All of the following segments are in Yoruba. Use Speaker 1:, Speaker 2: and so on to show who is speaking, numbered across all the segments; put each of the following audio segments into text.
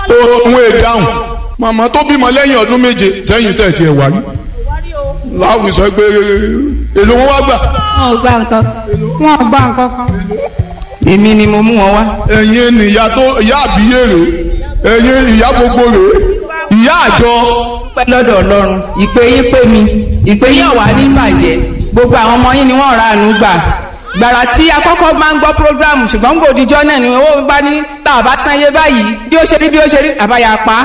Speaker 1: òun èdáhùn màmá tó bímọ lẹ́yìn ọdún méje tẹ́yìn tẹ̀ tiẹ̀ wáyé láwùjọ sọ pé èlò wọn wá gbà
Speaker 2: wọn ò gba nǹkan wọn ò gba nǹkan kan. èmi ni mo mú wọn wá.
Speaker 1: ẹ̀yin nìyá tó ìyá àbíyé rè ẹ̀yin ìyá gbogbo rè ìyá àjọ
Speaker 2: pẹ́ lọ́dọ̀ ọlọ́run ìpè yín pé mi ìpè yín ọ̀wá ní bàjẹ́ gbogbo àwọn ọmọ yín ni wọ́n ra àánú gbà gbàrà tí akọ́kọ́ máa ń gbọ́ programu ṣùgbọ́n gbòdìjọ́ náà ni owó bá ní tá a bá sanye báyìí bí ó ṣe rí bí ó ṣe rí àbáyà pa.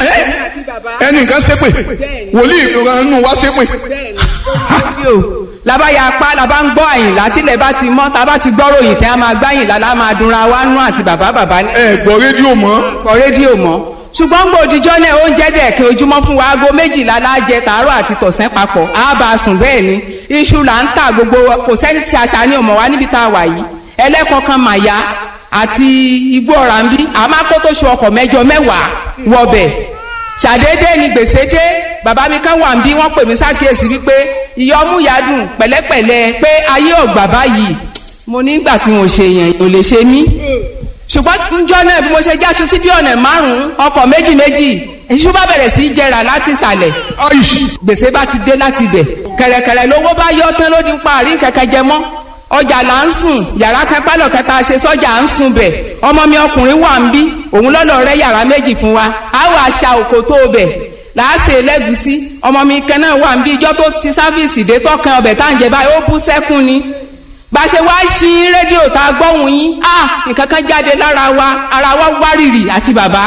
Speaker 1: ẹnìkan ṣépè wòlíì ìrànú wá ṣépè
Speaker 2: fídíò labáyà pa labá ń gbọ́ àyìnlá tílẹ̀ bá ti mọ́ tá a bá ti gbọ́ ròyìn tẹ́ a máa gbáyìnlá la máa dunra wa nú àti bàbá bàbá ní
Speaker 1: ẹ gbọ́ rédíò mọ́
Speaker 2: ọ̀pọ̀ rédíò mọ́ ṣùgbọ́n gbòdìjọ́ náà oúnjẹ dẹ̀kẹ́ ojúmọ́ fún wa aago méjìlá lájẹ tàárọ̀ àti tọ̀sán papọ̀ á bá a sùn bẹ́ẹ̀ ni iṣu là ń tà gbogbo kò sẹ́ni tí aṣa ní ọmọ wa níbi tá a wà yìí ẹlẹ́kọ̀ọ́kan màyà àti igbó ọ̀rà ń bí àmọ́ kó tó ṣe ọkọ̀ mẹ́jọ mẹ́wàá wọbẹ̀ ṣàdédé ni gbèsè dé bàbá mi kan wà ń bí wọ́n pè mí sákìyèsí wípé ìyọmú yadùn pẹ̀lẹ́pẹ̀lẹ́ pé ayé ọ̀gbà báyìí mo nígbà tí mo ṣe yẹn ò lè ṣe mí ṣùgbọ́n njọ́ náà bí mo ṣe jáṣu sí bí ọ̀nà márùn-ún ọkọ̀ méjì méjì èṣù bá bẹ̀rẹ̀ sí í jẹrà láti ìsàlẹ̀ gbèsè bá ti dé láti ibẹ̀ kẹ̀rẹ̀kẹ̀rẹ̀ lówó bá yọ tán ló di ń parí kẹ̀kẹ́ jẹ mọ́ ọjà là ń sùn yàrá kẹpálọ̀ kẹta ṣe sọ́jà à ń sùn bẹ̀ ọmọ mi ọkùnrin wà ń bí òun lọ́lọ́ rẹ yàrá méjì fún wa á wà aṣa òkò tó bẹ̀ làásè lẹ́gùsí ọmọ mi kan náà wà ń bí ijọ́ tó ti sáfíìsì dé tọ́kan ọbẹ̀ tá à ń jẹ báyìí ó bú sẹ́kún ni bá a ṣe wá sí rédíò tá a gbọ́hùn yín á nǹkan kan jáde lára wa ara wa wárìrì àti bàbá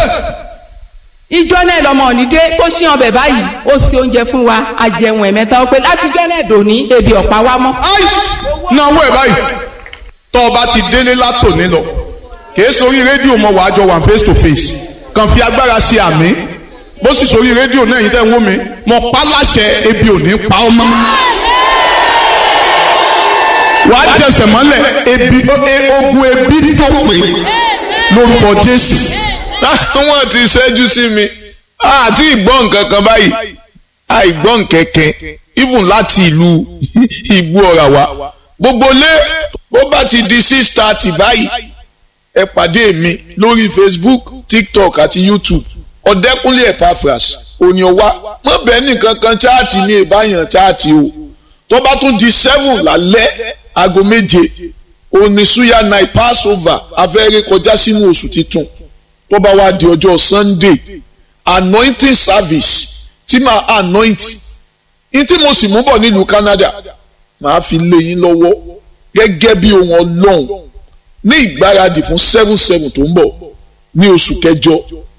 Speaker 2: ìjọ náà lọmọ ònídé tó ṣí ọbẹ̀ báyìí ó ṣe oúnjẹ fún wa àjẹun ẹ̀mẹ́ta ó pé láti jọ́ náà dòní ebi ọ̀pá wa mọ́.
Speaker 1: náwó ẹ̀ báyìí tọ́ ọ bá ti délé látòní lọ kìí sórí rédíò mọ wàá jọ wà face to face kàn fi agbára ṣe àmì bó sì sórí rédíò náà yìí tẹ́ ń wó mi mọ pa láṣẹ ebi ò ní pa ọ́ mọ́ wàá jẹsẹ̀ mọ́lẹ̀ ebi ogun ebi tó pè lórúkọ Jésù
Speaker 3: wọ́n ti ṣẹ́jú sí mi àti ìgbọ́ nǹkan kan báyìí àìgbọ́ nkẹ̀kẹ́ even láti ìlú ìgbó ọ̀rà wa gbogbo lé bó bá ti di six thirty báyìí ẹ pàdé mi lórí Facebook TikTok àti YouTube ọ̀dẹ́kúnlé Epaphras òní ọwá mọ̀ bẹ́ẹ̀ nìkan kan chaati ní ìbáyàn chaati o tó bá tún di seven lálẹ́ aago méje òní suya night passover afẹ́rẹ́ kọjá sínú oṣù titun tó bá wá di ọjọ́ sunday anointing service tí màá anoint ní tí mo sì mú bọ̀ nílùú canada màá fi lé yín lọ́wọ́ gẹ́gẹ́ bí ohun ọlọ́run ní ìgbáradì fún seven seven tó ń bọ̀ ní oṣù kẹjọ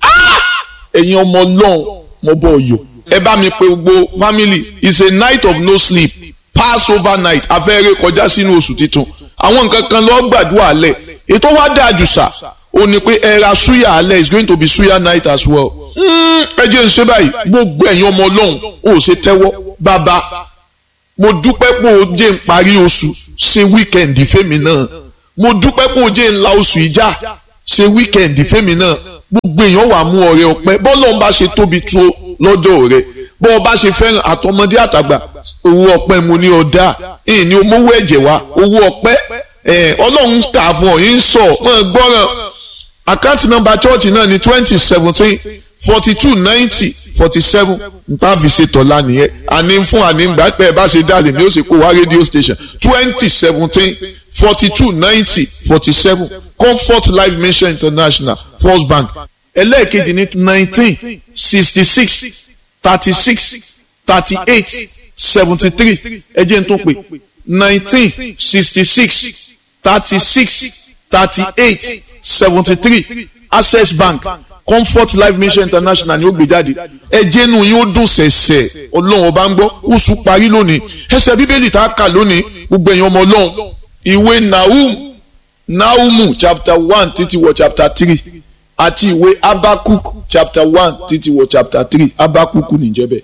Speaker 3: ẹ̀yin ọmọ ọlọ́run mo bọ̀ yọ ẹ bá mi pe gbogbo family it's a night of no sleep passover night afẹ́rẹ́ kọjá sínú oṣù titun àwọn nǹkan kan lọ́ọ́ gbàdúrà lẹ̀ ètò wa dáa jù sà ó ní pé ẹ ra suya alẹ́ it's going to be suya night as well. ẹ jẹ́ ń ṣe báyìí gbogbo ẹ̀yin ọmọ ọlọ́run ó ṣe tẹ́wọ́ bàbá mo dúpẹ́ pé o jẹ́ ń parí oṣù ṣe wíkẹ̀ndì fẹ́mi náà mo dúpẹ́ pé o jẹ́ ń la oṣù ìjà ṣe wíkẹ̀ndì fẹ́mi náà gbogbo èèyàn wà mú ọrẹ ọpẹ́ bọ́lọ̀ ń bá ṣe tóbi tó lọ́dọ̀ rẹ bọ́ ọ bá ṣe fẹ́ràn àtọmọdé àtàgbà owó ọpẹ́ mo ní ọ̀dà ìyìn ni omówó ẹ̀jẹ̀ wa owó ọpẹ́ ọlọ́run kà fún ọ yín sọ mọ́ gbọ́ràn àkáǹtì nọ́mbà chọ́ọ̀chì náà ní twenty seventeen forty two ninety forty seven nta fi ṣe tọ́lá nìyẹn àní fún àní gbà pé ẹ bá ṣe dáàlì ni ó sì kó wá radio station twenty seventeen forty two ninety forty seven comfort life mission international first bank ẹlẹ́ẹ̀kejì ní nineteen sixty six thirty six thirty eight seventy three ẹ jẹ́ n tó pè nineteen sixty six thirty six thirty eight seventy three access bank comfort life mission international ni ó gbé jáde ẹjẹ nu yín ó dùn sẹ̀sẹ̀ ọlọ́run ọba ń gbọ́ oṣù parí lónìí ẹsẹ̀ bíbélì tá a kà lónìí gbogbo ẹ̀yin ọmọ ọlọ́run ìwé nahum nahumu chapter one títí wọ chapter three àti ìwé abakuk chapter one títí wọ chapter three abakuku níjẹ́bẹ̀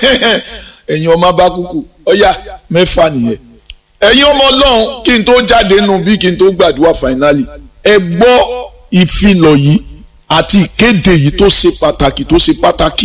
Speaker 3: ẹ̀yin ọmọ abakuku ọ̀yà mẹ́fà nìyẹn ẹ̀yin ọmọ ọlọ́run kí n tó jáde nù bí kí n tó gbàdúrà finally ẹ gbọ́ ìfilọ̀ yìí àti ìkéde yìí tó ṣe pàtàkì tó ṣe pàtàkì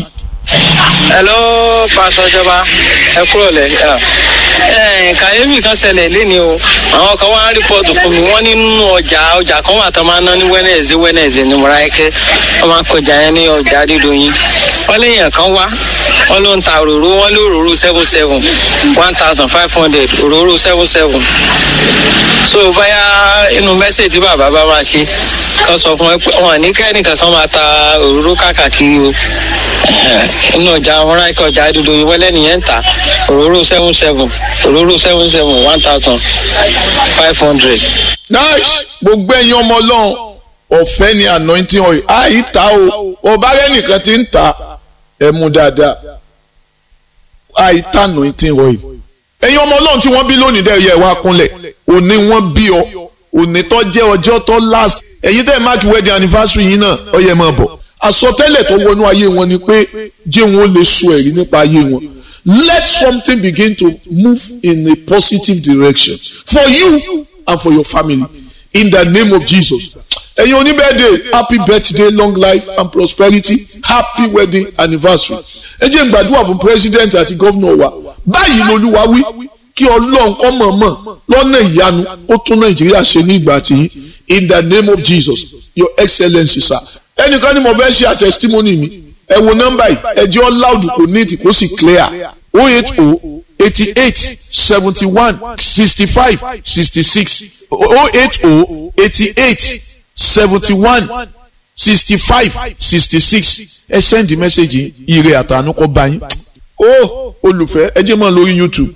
Speaker 4: hello pastor jọba ẹ kúrò lẹ ẹ kàyéfì kan ṣẹlẹ̀ lẹ́ni o àwọn kan wá rìpọ́tù fún mi wọ́n ní nínú ọjà ọjà kan wà tó máa ná ní wẹ́nẹ̀sì wẹ́nẹ̀sì ní mọ̀ráyẹ́kẹ́ wọ́n máa kọjá yẹn ní ọjà dídòyìn wọ́n léèyàn kan wá wọ́n ló ń ta òróró wọ́n lé òróró seven seven one thousand five hundred òróró seven seven so báyà inú mẹ́sẹ̀ tí bàbá bá máa ṣe kan sọ fún ẹ pé wọn ní kẹ́nìkan kan máa ta òróró káàkiri o inú ọjà àwọn ráìkọ̀ ọjà dúdú ìwẹ́lẹ́ nìyẹn ń ta òróró seven seven òróró seven seven one thousand five hundred.
Speaker 3: nice gbogbo ẹ̀yin ọmọ ọlọ́run ọ̀fẹ́ ni anointing oil àìta o ọba rẹ nìkan ti ń ta ẹ mú dáadáa àìta anointing oil ẹ̀yin ọmọ ọlọ́run tí wọ́n bí lónìí dẹ́ yẹ wá kúnlẹ̀ òní wọ́n bí ọ òní tó jẹ́ ọjọ́ tó last ẹ̀yin tẹ́ máàkì wedding anniversary yìí náà ó yẹ máa bọ̀ àsọtẹ́lẹ̀ tó wọnú ayé wọn ni pé jẹ́ wọn lè sọ ẹ̀rí nípa ayé wọn let something begin to move in a positive direction for you and for your family in the name of Jesus ẹ̀yin oníbẹ̀dẹ̀ happy birthday long life and prosperity happy wedding anniversary ẹ jẹ́ n gbàdúrà fún president àti gómìnà wa báyìí lolúwa wí kí ọlọ́run kọ́ mọ̀ọ́mọ̀ lọ́nà ìyanu ó tún nàìjíríà ṣe ní ìgbà tí in the name of Jesus your excellency sir ẹnìkan ni mo fẹ́ ṣe àtẹ̀sítímọ́nì mi ẹ wo nọ́mbà yìí ẹ jẹ́ ọ́ loud kò ní ìtì kó sì clear o eight o eighty eight seventy one sixty five sixty six o eight o eighty eight seventy one sixty five sixty six ẹ send the message ire àtànú kọ bá yín ó olùfẹ́ ẹ jẹ́ mọ́ lórí YouTube.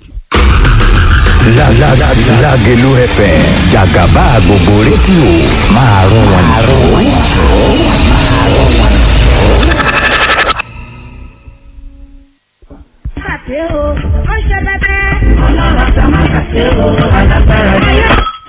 Speaker 5: Lágẹ̀lú FM jàgàbá gbogbo rédíò máa rún wọn
Speaker 6: ṣe o ó ṣe bẹbẹ. ọlọ́run àti ọmọ ṣàṣe o alágbára yẹ.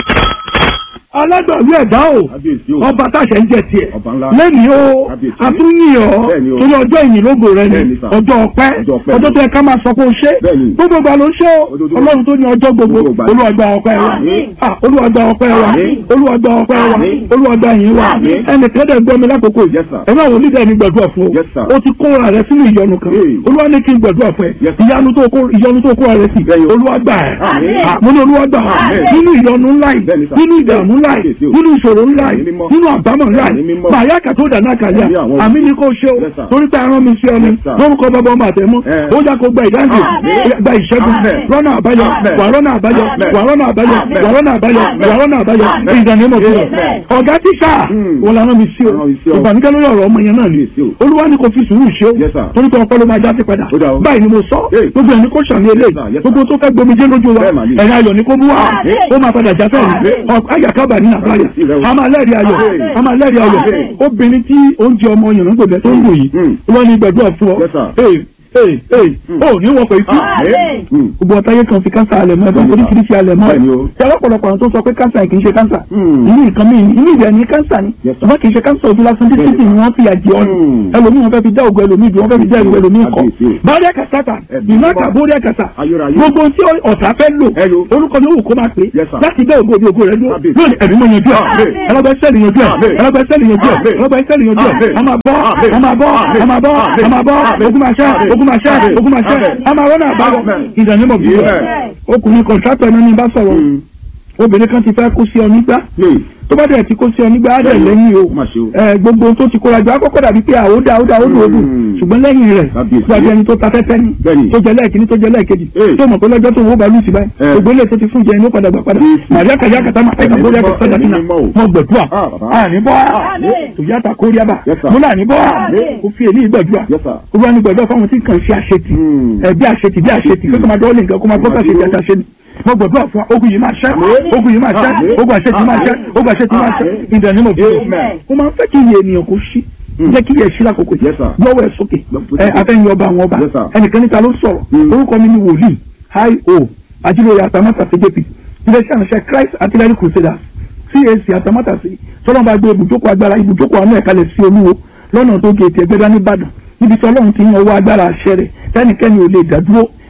Speaker 7: alágbàwí ẹ̀dá o ọba táṣẹ ń jẹ tiẹ̀ lẹ́ni o àtúnyìọ́ torí ọjọ́ ìyìnlógo rẹ ni ọjọ́ ọpẹ́ ọjọ́ tó yẹ ká máa sọ pé o ṣe gbogbo ìgbà ló ṣe o ọlọ́run tó ní ọjọ́ gbogbo olúwàgbà ọpẹ́ wa olúwàgbà ọpẹ́ wa olúwàgbà ọpẹ́ wa olúwàgbà yìí wa ẹnì kẹ́dẹ̀ gbọ́ mi lákòókò yìí ẹ máa wò ní dẹ́ni gbàdúrà fún o o ti kóra rẹ sínú ìyọnu kan olúwa ní kí n gbàdúrà fún ẹ ìyanu tó kóra rẹ sí olúwàgbà ẹ mo ní olúwàgbà nínú ìyọnu ńlá yìí nínú ìdààmú ńlá yìí nínú ìṣòro ńlá yìí nínú àbámọ̀ ńlá yìí màyà kàtó dáná kàlíà àmì ní kò ṣe o torí pé arán mi sí ọ ni lórúkọ bàbá ọmọ àtẹmọ ó yà kó gba ìdáǹdè gba ìṣẹ́gun rọ́nà àbáyọ wà rọ́nà àbáyọ wà rọ́nà àbáyọ wà rọ́nà àbáyọ wà rọ́nà àbáyọ ìdàní mọ̀ fún ọ. ọ̀gá tíṣà wọn làwọn mi sí o ìbànújẹ́ lórí ọ̀rọ̀ ọmọ yẹn náà ni olúwa ni kò fi sùúrù ṣe o torí pé ọpọlọ máa já sí padà báyìí ni mo sọ gbogbo ẹni kò sàmì eléyìí gbogbo tó fẹ́ gbomijé lójú wa ẹ̀yà ayọ̀ ni kò mú wa ó máa padà já sẹ́yìn ayàkábà ní àbáyà a máa lẹ́rìí ayọ̀ a máa lẹ́rìí ayọ̀ obìnrin tí oúnjẹ ọmọ yìnyín gbòdẹ tó ń wò yìí wọ́n ní gbẹ̀dúrà fún ọ ee ee o ní wọ́n pè é kú gbogbo ọ̀táyé kan fi kánsà alẹ̀ mọ́ ẹ̀dọ́ oríṣiríṣi alẹ̀ mọ́ ẹ̀ tí ọlọ́pọ̀lọpọ̀ àwọn tó sọ pé kánsà kì í ṣe kánsà inú nǹkan mi inú ìdẹ̀ ní kánsà ni ṣùgbọ́n kì í ṣe kánsà ojú lásán títí tí wọ́n fi àjẹ ọ́nù ẹlòmíì wọ́n fẹ́ fi dá ògùn ẹlòmíì dùn wọ́n fẹ́ fi dá ìlú ẹlòmíì kọ́ báríà kàtàkà ìnáka bóríà kàtà gbogbo tí ọ̀tá fẹ́ lò orúkọ ni òwò kó máa pè láti dá ògùn ògùn rẹ lónìí ẹ̀mí mọ̀ yanjú ẹ̀ ẹlọ́gbẹ́ sẹ́ẹ̀lì yanjú ẹ̀ ẹlọ́gbẹ́ sẹ́ẹ̀lì yanjú ẹ̀ ẹlọ́gbẹ́ sẹ́ẹ̀lì yanjú ẹ̀ a máa bọ́ a máa bọ́ a máa bọ́ a máa bọ́ ogun máa ṣẹ́ ogun máa ṣẹ́ ogun máa ṣẹ́ a máa rọ́nà àbáwọ̀ ìdánimọ̀ bí wọ́n ọkùnrin kọ̀ǹtrátọ̀ ẹni ní bá sọ̀rọ̀ obìnrin kan ti fẹ́ kó sí ọ nígbà tó bá dẹ̀ ti kó sí ọ nígbà á dẹ̀ lẹ́yìn o ẹ gbogbo tó ti kóra jọ akọ́kọ́ dàbí pé àwòdà àwòdà àwòdà òdù ṣùgbọ́n lẹ́yìn rẹ̀ gbàgbé ẹni tó ta fẹ́fẹ́ ni tó jẹ lẹ́ẹ̀kíní tó jẹ lẹ́ẹ̀kejì tó mọ̀ pé lọ́jọ́ tó wó balù sí báyìí gbogbo ilé tó ti fún jẹ inú padà gbà padà màríà kàyà kàtà máa fẹ́ẹ́ kóríà kàtà dàbí náà mo gbẹ̀dúà àní bọ́ tòyàtà kóríà bà mo là ní bọ́ kó fi èlé gbẹ̀dúà kó bá ní gbẹ̀dúà fáwọn tí kàn ṣe àṣetì bí àṣetì bí àṣetì kó máa dọ́ọ̀lì nǹkan kó máa gbọ́ kàṣetì àṣetì mo gbàdúrà fún ogun yìí máa ṣẹ́ ogun yìí máa ṣẹ́ ogun àṣetì máa ṣẹ́ ogun àṣetì máa ṣẹ́ ìdẹ̀ni mo bẹ̀rẹ̀ mo máa ń fẹ́ kí iye ènìyàn kó ṣí jẹ́ kí iye ṣí lákòókò yìí lọ́wọ́ ẹ̀ sókè ẹ afẹ́yìn ọba àwọn ọba ẹnìkan níta ló sọ̀rọ̀ orúkọ mi ni wòlíì hi o ajílóye atamátà cjp iléeṣẹ́ àṣẹ christ artillery crusaders cac atamátà sí tọ́lọ́ bá gbé ibùjókòó agbára ibùjókòó àánú ẹ̀kalẹ̀ sí olúwo lọ́nà tó gé ètò ẹgbẹ́dá nìbàdàn níbi tí ọlọ́run ti ń ọwọ́ agbára àṣẹ rẹ̀ tẹ́nikẹ́ni ò lè dádúró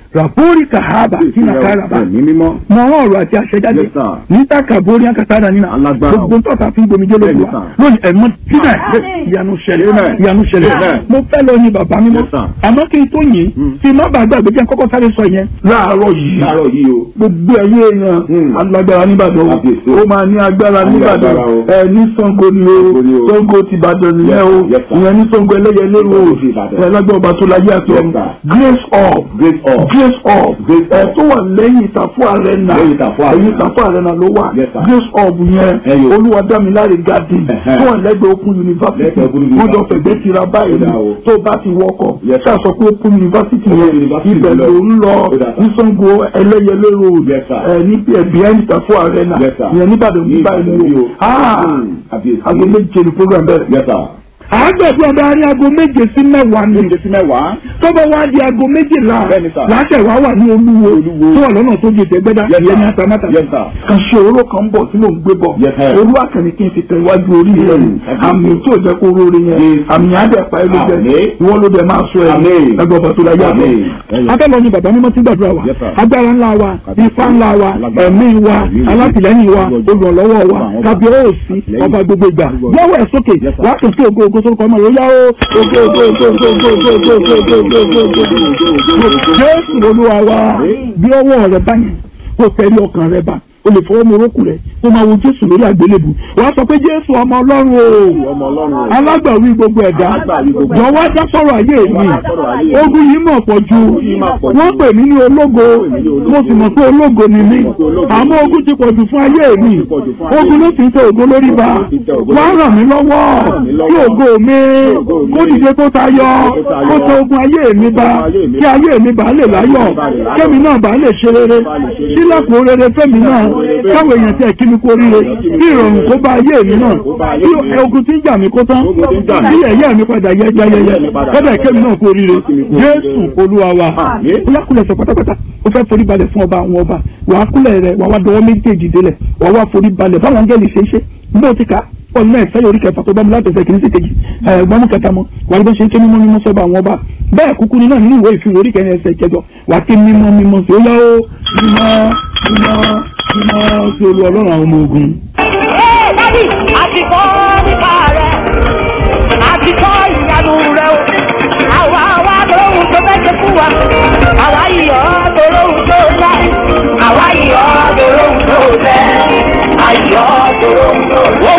Speaker 7: ràbórí kàhábà sínú kárabà
Speaker 8: ẹ̀mí mímọ́.
Speaker 7: mọ ọ̀rọ̀ àti àṣẹjáde
Speaker 8: Yes, sir.
Speaker 7: níta kàbórí akátádà nínú
Speaker 8: Alágbára.
Speaker 7: gbogbo tọ́ta fi ń gbomi jẹ́ lójú
Speaker 8: Bẹ́ẹ̀ni,
Speaker 7: wa
Speaker 8: sir.
Speaker 7: lónìí ẹ̀mọ́ sílẹ̀ ìyanu ṣẹlẹ̀
Speaker 8: Amen.
Speaker 7: ìyanu ṣẹlẹ̀
Speaker 8: Amen.
Speaker 7: mo fẹ́ lọ yin bàbá mímọ́
Speaker 8: Yes, sir.
Speaker 7: àmọ́ kí n tó yìn tí má bàa gbàgbé jẹ́ kọ́kọ́ sáré sọ yẹn láàárọ̀ yìí
Speaker 8: láàárọ̀ yìí o.
Speaker 7: gbogbo ẹ̀yẹ èèyàn
Speaker 8: Hmm.
Speaker 7: alágbára nìbàdàn o
Speaker 8: Kábíyèsí o.
Speaker 7: ó máa ní agbára nìbàdàn
Speaker 8: Agbára o.
Speaker 7: ẹ ní Ṣàngó ni
Speaker 8: Ṣàngó ni
Speaker 7: o
Speaker 8: o.
Speaker 7: Ṣàngó ti Ìbàdàn nìyẹn o
Speaker 8: Yes, sir.
Speaker 7: ìyẹn ní Ṣàngó ẹlẹ́yẹlé o
Speaker 8: Ṣàngó ti Ìbàdàn.
Speaker 7: ẹ lágbára ọba tó láyé àti
Speaker 8: Yes,
Speaker 7: ọ̀run
Speaker 8: sir.
Speaker 7: grace up
Speaker 8: Grace up.
Speaker 7: grace up
Speaker 8: Grace
Speaker 7: ẹ
Speaker 8: up.
Speaker 7: tó wà lẹ́yìn ìtàfọ́ arena
Speaker 8: Lẹ́yìn Ìtàfọ́ Arena.
Speaker 7: ẹ̀yìn ìtàfọ́ arena ló wà
Speaker 8: Yes, sir.
Speaker 7: grace up yẹn
Speaker 8: Ẹyọ.
Speaker 7: olúwadámiláre garden
Speaker 8: Ẹ̀hẹ́.
Speaker 7: tó wà lẹ́gbẹ̀ẹ́ open university
Speaker 8: Lẹ́gbẹ̀ẹ́ Open
Speaker 7: wọ́n jọ
Speaker 8: University.
Speaker 7: fẹ̀gbẹ́ tira báyìí
Speaker 8: Ó dà o.
Speaker 7: tó bá ti wọkọ̀
Speaker 8: Yes, sir.
Speaker 7: ṣáà sọ pé open university
Speaker 8: Open
Speaker 7: yẹn
Speaker 8: University
Speaker 7: ibẹ̀
Speaker 8: lọ.
Speaker 7: ló ń lọ
Speaker 8: Ó dà, sir.
Speaker 7: ní Ṣàngó ẹlẹ́yẹlé road
Speaker 8: Yes, sir.
Speaker 7: ẹ ní behind ìtàfọ́ arena
Speaker 8: Yes, sir.
Speaker 7: ìyẹn níbàdàn
Speaker 8: Ní
Speaker 7: ní báyìí
Speaker 8: Ìbàdàn
Speaker 7: ni
Speaker 8: ni
Speaker 7: o
Speaker 8: o.
Speaker 7: Ah,
Speaker 8: Hmm. Kábíyèsí.
Speaker 7: aago méje ni program bẹ̀rẹ̀
Speaker 8: Yes, sir.
Speaker 7: àgbẹ̀bí ọba ní aago méje sí mẹ́wàá ni
Speaker 8: Méje sí mẹ́wàá.
Speaker 7: tọ́bọ̀ wá di aago méjìlá
Speaker 8: Bẹ́ẹ̀ni, sir.
Speaker 7: láṣẹ wá wà ní olúwo
Speaker 8: Olúwo.
Speaker 7: tó wà lọ́nà tó di ìtẹ́gbẹ́dá
Speaker 8: Yes,
Speaker 7: ìyẹn ní
Speaker 8: sir.
Speaker 7: atamátà
Speaker 8: Yes, sir.
Speaker 7: kan ṣe òróró kan bọ̀ tí mò ń gbé bọ̀
Speaker 8: Yes, sir.
Speaker 7: olú àkànní kí n fi tẹ iwájú orí rẹ̀
Speaker 8: Mm.
Speaker 7: àmì tí ò jẹ́ kó róore yẹn
Speaker 8: Yes.
Speaker 7: àmì yẹn á dẹ̀ pa ẹ́ ló jẹ́
Speaker 8: Àmín.
Speaker 7: ìwọ ló dẹ̀ máa sọ ẹ̀
Speaker 8: Àmín.
Speaker 7: ẹgbẹ́ ọba tó láyé àbọ̀
Speaker 8: Àmín.
Speaker 7: abẹ́lọ ni bàbá mímọ́ ti gbàdúrà wa
Speaker 8: Yes, sir.
Speaker 7: agbára ńlá wa
Speaker 8: Kábíyèsí.
Speaker 7: ifá ńlá wa
Speaker 8: Alágbára.
Speaker 7: ẹ̀mí wa
Speaker 8: Àmín.
Speaker 7: alátìlẹ́yìn wa
Speaker 8: Olùwọ́jọ́.
Speaker 7: olùrànlọ́wọ́ wa
Speaker 8: Ọba àwọn ọba.
Speaker 7: kábíyèsí
Speaker 8: Àtìlẹ́yìn.
Speaker 7: ọba gbogbo ìgbà
Speaker 8: Olùwọ́jọ́.
Speaker 7: lọ́wọ́ ẹ̀ sókè
Speaker 8: Yes, sir.
Speaker 7: wàá tó sí ògo ògo sórúkọ ọmọ rẹ̀ ó yá ó ògo ògo ògo ògo ògo ògo ògo ògo ògo ògo ògo ògo ògo jésù olúwa wa bí ọwọ́ rẹ bá yẹn kó tẹ̀lé ọkàn rẹ bá o lè fọwọ́ morókù rẹ kó máa wo jésù lórí àgbélébù wàá sọ pé jésù ọmọ ọlọ́run o
Speaker 8: Ọmọ Ọlọ́run o.
Speaker 7: alágbàwí gbogbo ẹ̀dá
Speaker 8: Alágbàwí gbogbo ẹ̀dá.
Speaker 7: jọ̀wọ́ dá sọ̀rọ̀ ayé mi
Speaker 8: dá sọ̀rọ̀ ayé mi.
Speaker 7: ogun yìí mọ̀ pọ̀ ju
Speaker 8: yìí mà pọ̀ jù.
Speaker 7: wọ́n pè mí ní ológo
Speaker 8: mí ní ológo.
Speaker 7: mo sì mọ̀ pé ológo ni mí
Speaker 8: mọ̀ pé ológo ni
Speaker 7: àmọ́ ogun ti pọ̀ jù fún ayé mi
Speaker 8: ti pọ̀ jù fún ayé
Speaker 7: ogun ló fi ń tẹ ògo lórí ba
Speaker 8: Ogun ló fi ń tẹ ògo
Speaker 7: wá
Speaker 8: lórí.
Speaker 7: ràn mí lọ́wọ́
Speaker 8: ràn mí lọ́wọ́.
Speaker 7: kí ògo mi
Speaker 8: ògo mi
Speaker 7: kó dìde kó tayọ
Speaker 8: kó tayọ.
Speaker 7: kó tẹ ogun ayé mi ba
Speaker 8: Kó tẹ ayé mi
Speaker 7: kí ayé mi bá lè láyọ̀
Speaker 8: bá lè láyọ̀.
Speaker 7: kémi náà bá lè ṣe rere
Speaker 8: bá lè ṣe rere.
Speaker 7: sílẹ̀kùn rere fẹ́mi náà
Speaker 8: rere.
Speaker 7: káwọn èèyàn tẹ̀ kí mi kó ríre kí ìrọ̀rùn kó bá ayé mi náà
Speaker 8: Kó bá ayé
Speaker 7: kí
Speaker 8: mi.
Speaker 7: ogun tí ń jà mí kó tán
Speaker 8: Ogun tí ń jà mí.
Speaker 7: kí ẹ̀yẹ́ mi padà yẹ jayẹyẹ
Speaker 8: Ẹ̀yẹ́ mi padà
Speaker 7: kọ́dà kémi náà kó ríre
Speaker 8: Kí mi kó ríre.
Speaker 7: jésù olúwa wa
Speaker 8: Àmín.
Speaker 7: bóyá kúlẹ̀ sọ pátápátá ó fẹ́ forí balẹ̀ fún ọba àwọn ọba wàá kúlẹ̀ rẹ̀ wàá wá dọwọ́ méjèèjì délẹ̀ wàá wá forí balẹ̀ báwọn angẹ́lì ṣe é ṣe bí ó ti kà á pọ̀ nínú ẹ̀fẹ́ orí kẹfà tó bá mu látọ̀fẹ́ kìíní sí kejì ẹ̀gbọ́n mú kẹta mọ́ wàá rí bó ṣe ń ké mímọ́ mímọ́ sọ́ba àwọn ọba bẹ́ẹ̀ kúkú ní náà nínú ìwé ìfihàn orí kẹrin ẹsẹ̀ kẹjọ wàá ké mímọ́ mímọ́ sí ó yá ó mímọ́ mímọ́ mímọ́ sí olú ọlọ́run àwọn ọmọ ogun.
Speaker 6: Dádì, àti kọ́ nípa rẹ̀, àti kọ́ ìyanu rẹ̀ o. Àwa wá lóhun tó fẹ́ ṣe fún wa. Àwa yìí ọ́ tó lóhun tó dá. Àwa yìí ọ́ tó lóhun tó lẹ̀. Àyọ̀ tó lóhun tó lẹ̀.